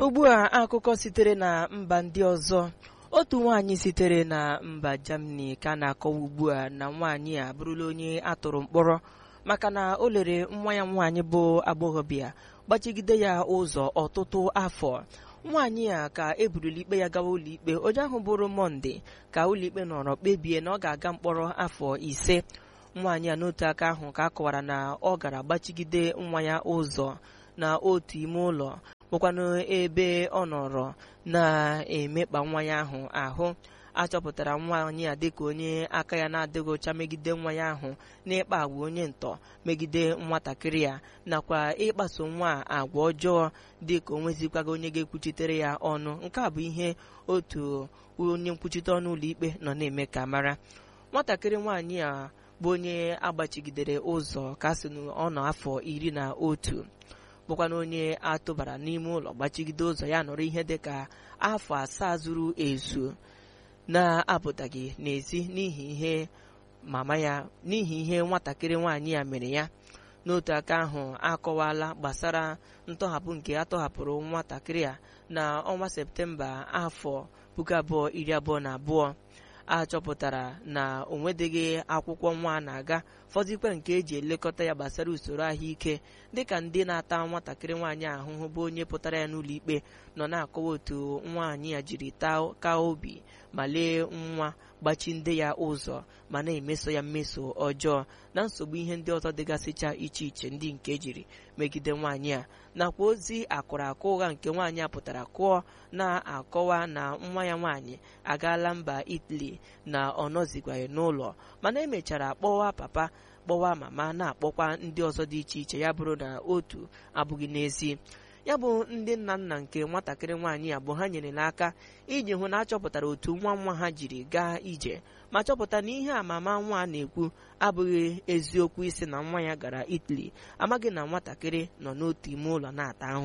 ugbu a akụkọ sitere na mba ndị ọzọ otu nwaanyị sitere na mba Germany ka na-akọwa ugbu a na nwaanyị a abụrụla onye atụrụ mkpọrọ maka na o lere nwa ya nwaanyị bụ agbọghọbịa gbachigide ya ụzọ ọtụtụ afọ nwaanyị a ka eburula ikpe ya gawa ụlọikpe onye ahụ bụrụ mọnde ka ụlọikpe nọrọ kpebie na ọ ga-aga mkpọrọ afọ ise nwaanyị a n'otu aka ahụ ka a kọwara na ọ gara gbachigide nwa ya ụzọ na otu ime ụlọ bụkwanụ ebe ọ nọrọ na-emekpa nwa ya ahụ ahụ achọpụtara nwaanyị a dịka onye aka ya na-adịghị ọcha megide nwa ya ahụ n'ịkpa agwa onye ntọ megide nwatakịrị ya nakwa ịkpaso nwa agwa ọjọọ dịka o nwezikwaghị onye ga-ekwuchitere ya ọnụ nke a bụ ihe otu onye nkwuchite ọnụ ụlọikpe nọ na-eme ka mara nwatakịrị nwaanyị a bụ onye agbachigidere ụzọ ka sị na ọ nọ afọ iri na otu bụkwana onye atụbara n'ime ụlọ gbachigide ụzọ ya nọrọ ihe dịka afọ asaa zuru ezu na-apụtaghị n'ezi n'ihi ihe mama ya n'ihi ihe nwatakịrị nwaanyị ya mere ya n'otu aka ahụ akọwala gbasara ntọhapụ nke atọhapụrụ nwatakịrị a na ọnwa septemba afọ puku abụọ iri abụọ na abụọ a chọpụtara na o nwedeghị akwụkwọ nwa na-aga fọdụkwa nke eji elekọta ya gbasara usoro ahụike dịka ndị na-ata nwatakịrị nwaanyị ahụhụ bụ onye pụtara ya n'ụlọ ikpe nọ na-akọwa otu nwaanyị ya jiri taa obi ma lee nwa gbachi ndị ya ụzọ ma na-emeso ya mmeso ọjọọ na nsogbu ihe ndị ọzọ dịgasịcha iche iche ndị nke ejiri megide nwaanyị a nakwa ozi akụrụ akụ ụgha nke nwaanyị a pụtara kụọ na-akọwa na nwa ya nwaanyị agaala mba Italy na ọ nọzikwaghị n'ụlọ mana emechara kpọwa papa kpọwa mama na-akpọkwa ndị ọzọ dị iche iche ya bụrụ na otu abụghị n'ezi ya bụ ndị nna nna nke nwatakịrị nwaanyị a bụ ha nyere n'aka iji hụ na achọpụtara otu nwa nwa ha jiri gaa ije ma chọpụta na ihe amama nwa a na-ekwu abụghị eziokwu isi na nwa ya gara Italy amaghị na nwatakịrị nọ n'otu ime ụlọ na-ata ahụhụ